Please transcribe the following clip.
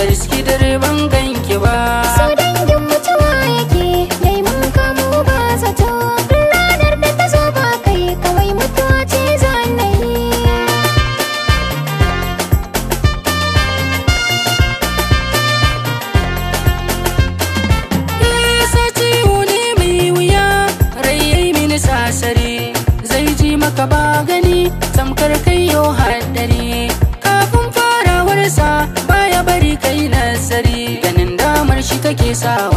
riski dare ban ganki ba So dangin mutuwa yake yayi mun kamo ba zato ranar da ta zo ba kai kawai mutuwa ce zanayi Isa ciwo ne mai wuya rai yayi mini sasare zai ji maka ba gani tamkar kai yau haddare kafin farawarsa baya bari kai nazari ganin damar shi take sawa